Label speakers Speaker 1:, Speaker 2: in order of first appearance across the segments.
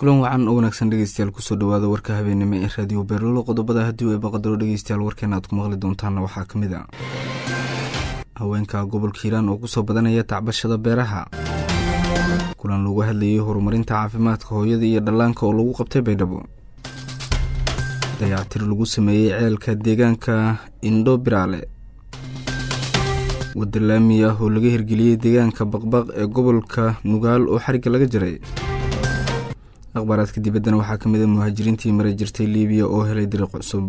Speaker 1: kulan wacan oo wanaagsan dhegeystayaal kusoo dhawaada warka habeenimo ee raadiyo beerlolo qodobada haddii u eebaqadaro dhegeystayaal warkeena aad ku maqli doontaanna waxaa ka mid a haweenka gobolka hiiraan oo kusoo badanaya tacbashada beeraha kulan lagu hadlayay horumarinta caafimaadka hooyada iyo dhallaanka oo lagu qabtay baydhabo dayactir lagu sameeyey ceelka deegaanka indho biraale wadda laami ah oo laga hirgeliyey deegaanka baqbaq ee gobolka nugaal oo xarigga laga jaray akhbaaraadka dibaddana waxaa ka mid a muhaajiriintii maray jirtay liibiya oo helay dariiq cusub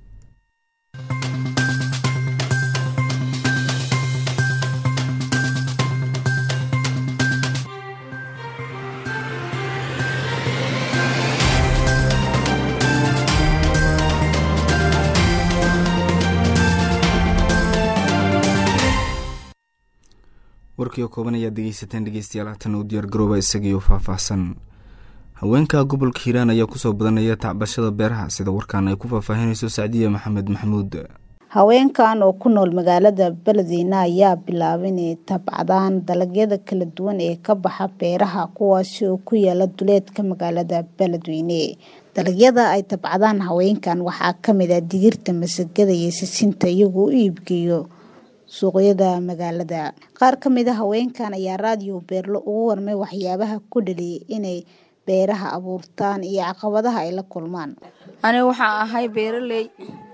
Speaker 1: warkii oo kooban ayaad dhegeysateen dhegeystayaal haatan u diyaar garooba isagiioo faahfaahsan haweenka gobolka hiiraan ayaa kusoo badanaya tacbashada beeraha sida warkaan ay ku faahfaahinayso sacdiya maxamed maxamuud
Speaker 2: haweenkan oo ku nool magaalada beledweyne ayaa bilaabay inay tabcadaan dalagyada kala duwan ee ka baxa beeraha kuwaasi oo ku yaala duleedka magaalada beledweyne dalagyada ay tabcadaan haweenkan waxaa kamid ah digirta masagada iyo sisinta iyagoo u iibgeeyo suuqyada magaalada qaar ka mid a haweenkan ayaa raadiyo beerlo ugu warmay waxyaabaha ku dhaliyay inay beeraha abuurtaan iyo caqabadaha ay la kulmaan
Speaker 3: aniga waxaan ahay beeraley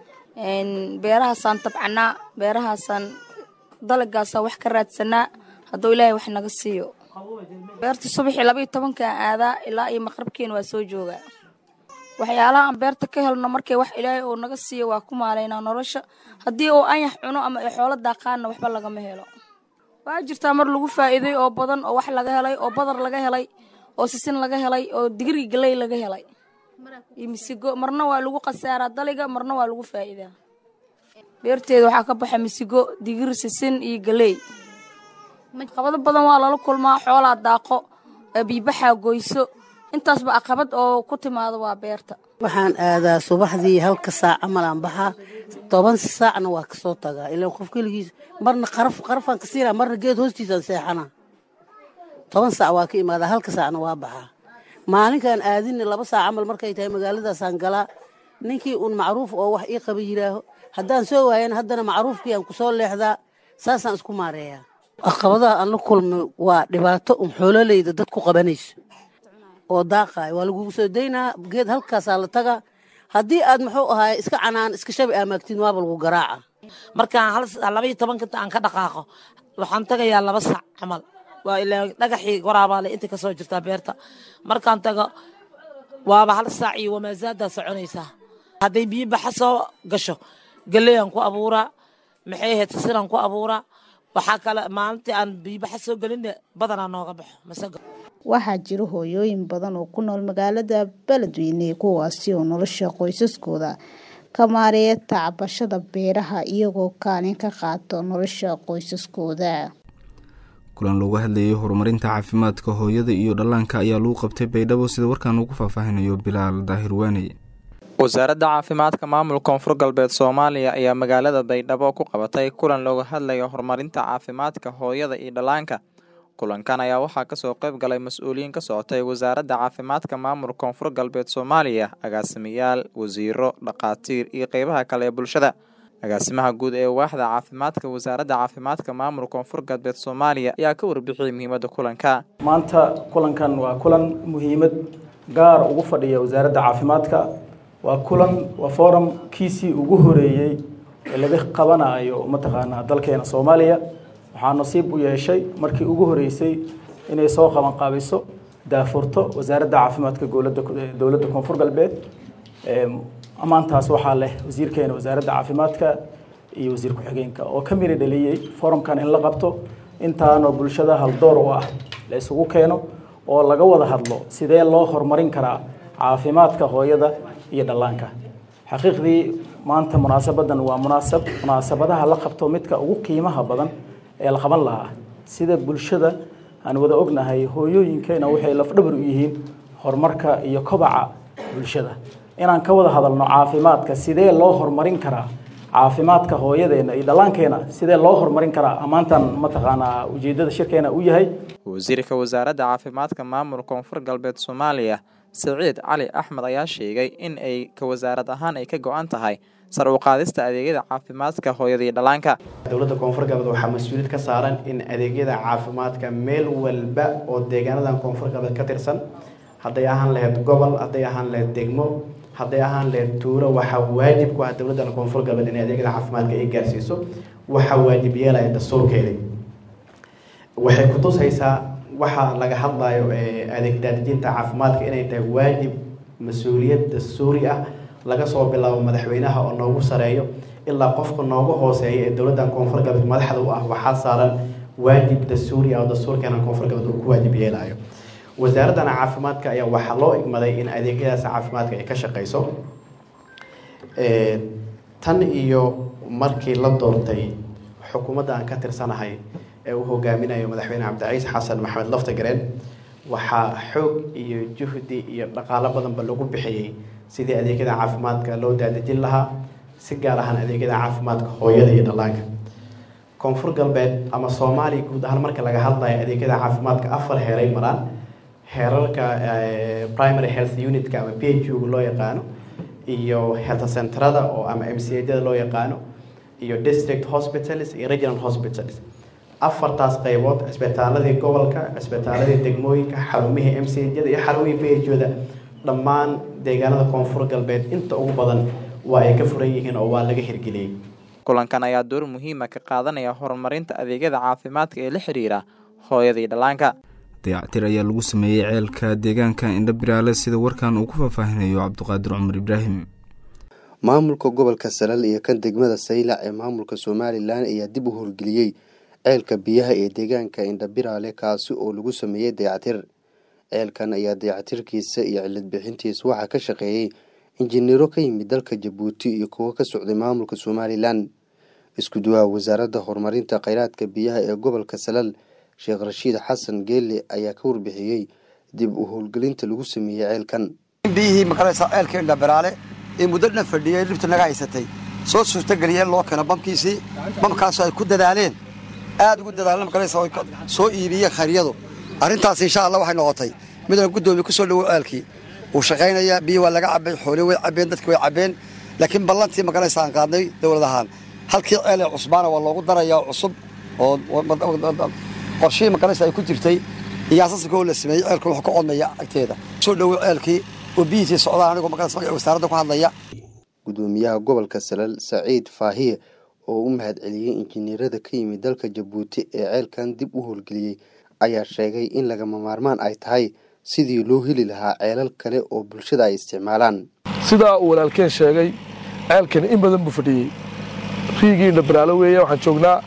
Speaker 3: beerahaasaan tabcanaa beerahaasaan dalagaasaan wax ka raadsanaa hadduu ilaahay wax naga siiyo beerta subaxii labaiyo tobankaan aadaa ilaa iyo maqrabkeena waa soo joogaa waxyaalaha aan beerta ka helno markay wax ilaahay oo naga siiyo waa ku maalaynaa nolosha haddii uu anyax cuno ama ay xoolo daaqaanna waxba lagama helo waa jirtaa mar lagu faa'iiday oo badan oo wax laga helay oo badar laga helay oo sisin laga helay oo digri galey laga helay iyo misigo marna waa lagu khasaaraa daliga marna waa lagu faa'iidaa beerteeda waxaa ka baxa misigo digir sisin iyo galey qabado badan waa lala kulmaa xoolaa daaqo biibaxaa goyso intaasba aqabad oo ku timaado waa beerta
Speaker 4: waxaan aadaa subaxdii halka saac camal aan baxaa toban saacna waa kasoo tagaa ilaa qof keligiis marna qaraf qarafaan ka siinaa marna geed hoostiisaan seexana toban saac waa ka imaadaa halka saacna waa baxaa maalinkaan aadinna laba saac camal markay tahay magaaladaasaan galaa ninkii uun macruuf oo wax ii qaba yidhaaho haddaan soo waayana haddana macruufkii aan kusoo leexdaa saasaan isku maareeyaa aqabadaha aan la kulmay waa dhibaato un xoololeyda dad ku qabanayso oo daaqaay waa lagugu soo daynaa geed halkaasaa la tagaa haddii aad muxuu ahaay iska canaan iska shabi aamaagtiin waaba lagu garaaca
Speaker 5: markaan labaiyo tobanka aan ka dhaqaaqo waxaan tagayaa laba sac camal waa ilaa dhagaxii waraabaale inta kasoo jirtaa beerta markaan tago waaba hal saac iyo wamaasaaddaa soconaysaa hadday biyo baxa soo gasho galeyaan ku abuuraa maxay ahayd sisinaan ku abuuraa waxaa kale maalintii aan biyobaxa soo gelinna badanaa nooga baxo masago
Speaker 2: waxaa jira hooyooyin badan oo ku nool magaalada beledweyne kuwaasi oo nolosha qoysaskooda ka maareeya tacbashada beeraha iyagoo kaalin ka qaato nolosha qoysaskooda
Speaker 1: kulan loogu hadlayay horumarinta caafimaadka hooyada iyo dhallaanka ayaa lagu qabtay baydhabo sida warkaan ugu faahfaahinayo bilaal daahir waaney
Speaker 6: wasaaradda caafimaadka maamulka koonfur galbeed soomaaliya ayaa magaalada baydhabo ku qabatay kulan looga hadlayo horumarinta caafimaadka hooyada iyo dhallaanka kulankan ayaa waxaa kasoo qayb galay mas-uuliyiin ka socotay wasaaradda caafimaadka maamulka koonfur galbeed soomaaliya agaasimayaal wasiiro dhakhaatiir iyo qeybaha kale ee bulshada agaasimaha guud ee waaxda caafimaadka wasaaradda caafimaadka maamulka koonfur galbeed soomaaliya ayaa ka warbixiyay muhiimadda kulanka
Speaker 7: maanta kulankan waa kulan muhiimad gaar ugu fadhiya wasaaradda caafimaadka waa kulan waa forum kiisii ugu horeeyey ee laga qabanayo mataqaanaa dalkeena soomaaliya waxaa nasiib u yeeshay markii ugu horeysay inay soo qabanqaabiso daafurto wasaaradda caafimaadka dowladda koonfur galbeed ammaantaas waxaa leh wasiirkeena wasaaradda caafimaadka iyo wasiir ku-xigeenka oo ka miri dhaliyey forumkan in la qabto intaanoo bulshada haldoor u ah la isugu keeno oo laga wada hadlo sidee loo horumarin karaa caafimaadka hooyada iyo dhallaanka xaqiiqdii maanta munaasabadan waa munaasab munaasabadaha la qabto midka ugu qiimaha badan ee la qaban lahaa sida bulshada aan wada ognahay hooyooyinkeena waxay lafdhabar u yihiin horumarka iyo kobaca bulshada inaan ka wada hadalno caafimaadka sidee loo horumarin karaa caafimaadka hooyadeena iyo dhallaankeena sidee loo horumarin karaa ammaantan mataqaanaa ujeedada shirkeena u yahay
Speaker 6: wasiirka wasaaradda caafimaadka maamulka koonfur galbeed soomaaliya siciid cali axmed ayaa sheegay in ay ka wasaarad ahaan ay ka go-an tahay sar u qaadista adeegyada caafimaadka hooyada iyo dhallaanka
Speaker 8: dowladda koonfur galbeed waxaa mas-uuliyad ka saaran in adeegyada caafimaadka meel walba oo deegaanadan koonfur galbeed ka tirsan hadday ahaan lahayd gobol hadday ahaan lahayd degmo hadday ahaan lahayd tuuro waxaa waajib ku ah dowladdan koonfur galbeed inay adeegyada caafimaadka ay gaarsiiso waxaa waajib yeelaya dastuurkeeda waxay kutusaysaa waxaa laga hadlayo adeeg daadijinta caafimaadka inay tahay waajib mas-uuliyad dastuuri ah laga soo bilaabo madaxweynaha oo noogu sareeyo ilaa qofka noogu hooseeya ee dowladdan koonfur galbeed madaxda u ah waxaa saaran waajib dastuuri ah oo dastuurkeena koonfur galbeed uu ku waajib yeelayo wasaaraddan caafimaadka ayaa waxaa loo igmaday in adeegyadaas caafimaadka ay ka shaqeyso tan iyo markii la doortay xukuumadda aan ka tirsanahay ee uu hogaaminayo madaxweyne cabdiciis xasan maxamed laftagareen waxaa xoog iyo juhdi iyo dhaqaalo badanba lagu bixiyey sidii adeegyada caafimaadka loo daadejin lahaa si gaar ahaan adeegyada caafimaadka hooyada iyo dhallaanka koonfur galbeed ama soomaaliya guud ahaan marka laga hadlayo adeegyada caafimaadka afar heeray maraan heerarka primary health unitka ama p h u loo yaqaano iyo health centerada oo ama m c ada loo yaqaano iyo district hospitals iyo regional hospitals afartaas qaybood cisbitaaladii gobolka cisbitaaladii degmooyinka xarumihii m c ada iyo xarumihii p h oda dhammaan deegaanada koonfur galbeed inta ugu badan waa ay ka furan yihiin oo waa laga hirgeliyey
Speaker 6: kulankan ayaa door muhiima ka qaadanaya horumarinta adeegyada caafimaadka ee la xiriira hooyada iyo dhallaanka
Speaker 1: dayactir ayaa lagu sameeyey ceelka deegaanka indhabiraale sida warkan uu ku faahfaahinayo cabdiqaadir cumar ibraahim
Speaker 9: maamulka gobolka salal iyo kan degmada saylac ee maamulka somalilan ayaa dib u howlgeliyey ceelka biyaha ee deegaanka indhabiraale kaasi oo lagu sameeyey dayactir ceelkan ayaa dayactirkiisa iyo cilad bixintiisa waxaa ka shaqeeyey injineero ka yimid dalka jabuuti iyo kuwo ka socday maamulka somalilan isku duwaha wasaaradda horumarinta kheyraadka biyaha ee gobolka salal sheekh rashiid xasan geelle ayaa ka warbixiyey dib u howlgelinta lagu sameeyey ceelkan
Speaker 10: biyihii makaraysa ceelka indhabiraale ee muddo dhan fadhiyey dhibta naga haysatay soo suurtageliyeen loo keeno bamkiisii bamkaasoo ay ku dadaaleen aad ugu dadaaleen makaraysa soo iibiyeen khayryadu arrintaas insha allah waxay noqotay midaan guddoomiye ku soo dhowow ceelkii wuu shaqaynayaa biyi waa laga cabay xooli way cabeen dadki way cabeen laakiin ballantii makaraysa aan qaadnay dowlad ahaan halkii ceel ee cusbaana waa loogu darayaa cusub oo qorshihii makaraysa ay ku jirtay iyo asasikoo la sameeyey ceelkan wuxuu ka codmaya agteeda soo dhowow ceelkii oo biyihiisii socdaan anigoo makaraysa magaca wasaaradda ku hadlaya
Speaker 9: gudoomiyaha gobolka salal saciid faahiye oo u mahad celiyey injineerada ka yimid dalka jabuuti ee ceelkan dib u howlgeliyey ayaa sheegay in lagama maarmaan ay tahay sidii loo heli lahaa ceelal kale oo bulshada ay isticmaalaan
Speaker 11: sidaa uu walaalkeen sheegay ceelkani in badan buu fadhiyey riigii indhabiraalo weeye waxaan joognaa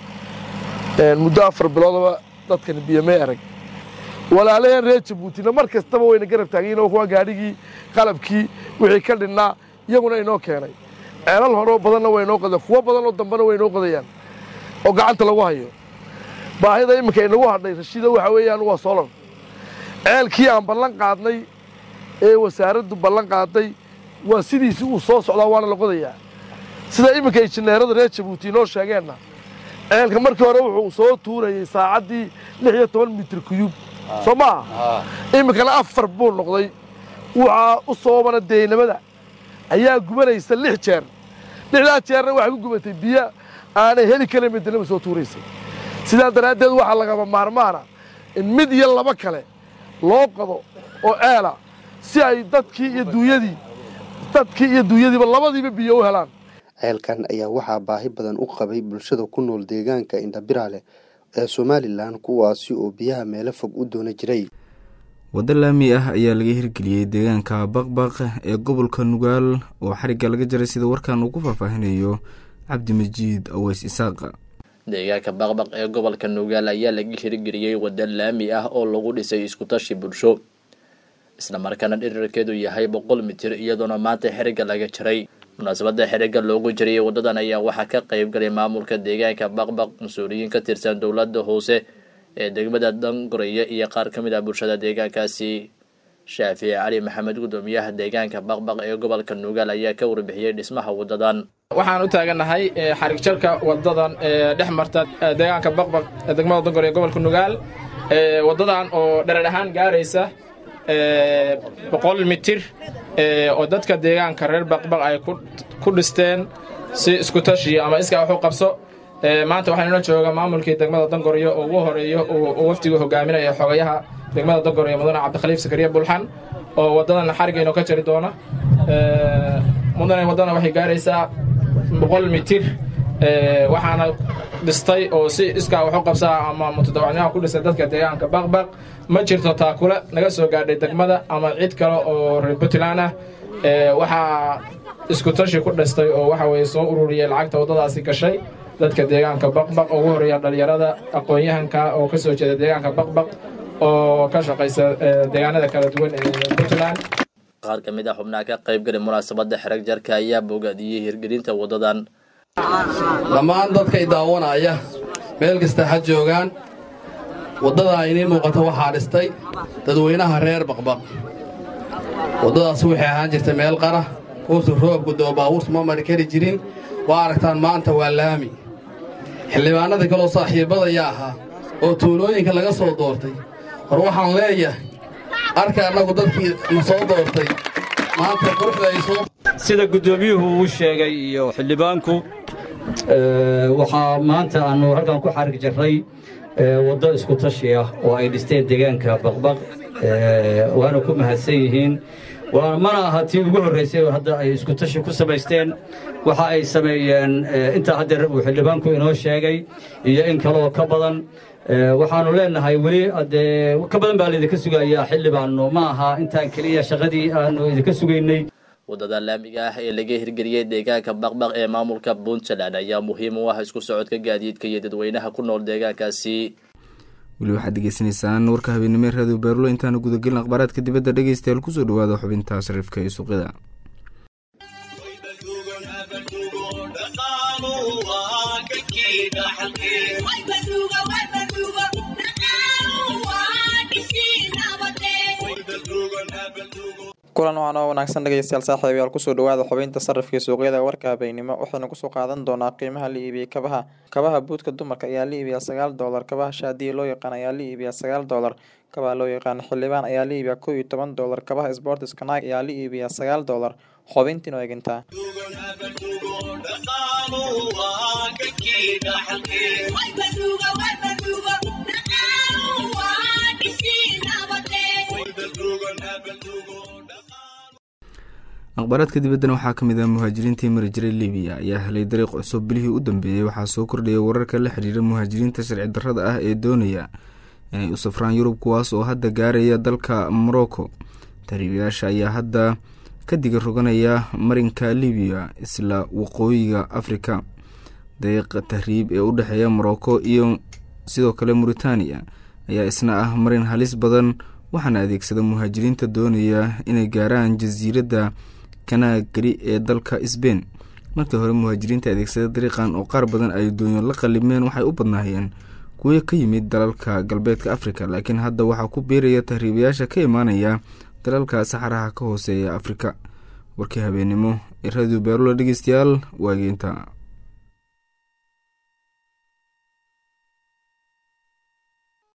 Speaker 11: muddo afar biloodaba dadkani biyomey arag walaalaheen reer jabuutina mar kastaba wayna garab taagayin kuwa gaadhigii qalabkii wixii ka dhinnaa iyaguna inoo keenay ceelal horeo badanna way inoo qodeen kuwo badan oo dambena way inoo qodayaan oo gacanta lagu hayo baahida iminka inagu hadhay rashiida waxa weeyaan waa solar ceelkii aan ballan qaadnay ee wasaaraddu ballan qaaday waa sidiisii uu soo socdaa waana la qodayaa sida iminka injineerada reer jabuuti inoo sheegeenna ceelka markii hore wuxuu soo tuurayey saacaddii lix iyo toban mitir kuyuub soo maaha iminkana afar buu noqday waxaa u soobana deynamada ayaa gubanaysa lix jeer lixdaa jeerna waxay ku gubatay biyo aanay heli karin midnaba soo tuuraysay sidaa daraaddeed waxaa lagama maarmaana in mid iyo laba kale loo qodo oo ceela si ay dadkii iyo duunyadii dadkii iyo duunyadiiba labadiiba biyo u helaan
Speaker 9: ceelkan ayaa waxaa baahi badan u qabay bulshada ku nool deegaanka indhabiraale ee somalilan kuwaasi oo biyaha meelo fog u doona jiray
Speaker 1: waddo laami ah ayaa laga hirgeliyey deegaanka baqbaq ee gobolka nugaal oo xarigga laga jaray sida warkan uu ku faahfaahinayo cabdimajiid aweys isaaqa
Speaker 12: deegaanka baqbaq ee gobolka nugaal ayaa laga hirgeliyey waddo laami ah oo lagu dhisay iskutashi bulsho islamarkaana dhirirkeedu yahay boqol mitir iyadoona maanta xerigga laga jaray munaasabada xerigga loogu jariyey wadadan ayaa waxaa ka qayb galay maamulka deegaanka baqbaq mas-uuliyiin ka tirsan dowladda hoose ee degmada dangoreya iyo qaar ka mid ah bulshada deegaankaasi shaafici cali maxamed gudoomiyaha deegaanka baqbaq ee gobolka nugaal ayaa ka warbixiyey dhismaha wadadan
Speaker 13: waxaan u taagannahay xarig jarka wadadan ee dhex marta deegaanka baqbaq ee degmada dangore ee gobolka nugaal wadadan oo dherer ahaan gaaraysa boqol mitir oo dadka deegaanka reer baqbaq ay ku dhisteen si isku tashi ama iskaa wax u qabso maanta waxaa inoo jooga maamulkii degmada dangoryo oo ugu horeeyo uu wafdigu hogaaminaya xogayaha degmada dangoryo mudane cabdikaliif sakariya bulxan oo waddadan xarigayno ka jari doona mudane waddana waxay gaaraysaa boqol mitir waxaana dhistay oo si iskaa wax u qabsaa ama mutadawacnyaha ku dhistay dadka deegaanka baqbaq ma jirto taakule naga soo gaadhay degmada ama cid kale oo reer puntland ah waxaa isku tashi ku dhistay oo waxa weye soo ururiyey lacagta waddadaasi gashay dadka deegaanka baqbaq oo ugu horeeya dhallinyarada aqoon-yahanka oo ka soo jeeda deegaanka baqbaq oo ka shaqaysa deegaanada kala duwan ee puntland
Speaker 12: qaar ka mid ah xubnaha ka qaybgalay munaasabadda xerag jarka ayaa bogaadiyey hirgelinta waddadan
Speaker 14: dhammaan dadkay daawanaya meel kasta ha joogaan waddadaa inii muuqata waxaa dhistay dadweynaha reer baqbaq waddadaas waxay ahaan jirtay meel qara uusu roobku doo baabuurtu ma mari kari jirin waa aragtaan maanta waa laami xildhibaanadii kaloo saaxiibbadaya ahaa oo tuulooyinka laga soo doortay hor waxaan leeyahay arka annagu dadkii na soo doortay maanta quruxda ay soo
Speaker 15: sida guddoomiyuhu uu sheegay iyo xildhibaanku waxaa maanta aannu halkan ku xarig jarray waddo isku tashi ah oo ay dhisteen deegaanka baqbaq waana ku mahadsan yihiin mana aha tii ugu horraysay hadda ay isku tashi ku samaysteen waxa ay sameeyeen intaa haddeer uu xildhibaanku inoo sheegay iyo in kaleoo ka badan waxaannu leenahay weli dee ka badan baa laydinka sugayaa xildhibaannu ma aha intaan keliya shaqadii aannu idinka sugaynay
Speaker 12: waddada laamiga ah ee laga hirgeliyey deegaanka baqbaq ee maamulka puntland ayaa muhiim u ah isku socodka gaadiidka iyo dadweynaha ku nool deegaankaasi
Speaker 1: weli waxaad degeysanaysaan warka habeennimo ee raadiyo beerlo intaana gudagelin akhbaaraadka dibadda dhegeystayaal kusoo dhawaada xubinta sariifka ee suuqyada
Speaker 6: kulan waxaan oo wanaagsan dhegeystayaal saaxiibayaal kusoo dhawaada xubinta sarifka suuqyada warka habeynimo waxaynu kusoo qaadan doonaa qiimaha la iibiyey kabaha kabaha buudka dumarka ayaa la iibiyaa sagaal doolar kabaha shaadiya loo yaqaan ayaa la iibiyaa sagaal doolar kabaha loo yaqaan xildhibaan ayaa la iibiyaa kow iyo toban doolar kabaha sportiska naag ayaa la iibiyaa sagaal doolar xubintiin oo egintaa
Speaker 1: akhbaaraadka dibaddana waxaa ka mid ah muhaajiriintii mari jiray libiya ayaa helay dariiq cusub bilihii u dambeeyey waxaa soo kordhayay wararka la xiriira muhaajiriinta sharci darrada ah ee doonaya inay u safraan yurub kuwaas oo hadda gaaraya dalka morocco tahriibayaasha ayaa hadda ka diga roganaya marinka libiya isla waqooyiga afrika dariiqa tahriib ee u dhexeeya morocco iyo sidoo kale mauritaniya ayaa isna ah marin halis badan waxaana adeegsada muhaajiriinta doonaya inay gaaraan jasiiradda kanaagari ee dalka sbain markii hore muhaajiriinta adeegsada dariiqan oo qaar badan ay doonyo la qalimeen waxay u badnaayeen kuwo ka yimid dalalka galbeedka afrika laakiin hadda waxaa ku biiraya tahriibayaasha ka imaanaya dalalka saxaraha ka hooseeya afrika warkii habeennimo ee radio beerula dhegeystayaal waageynta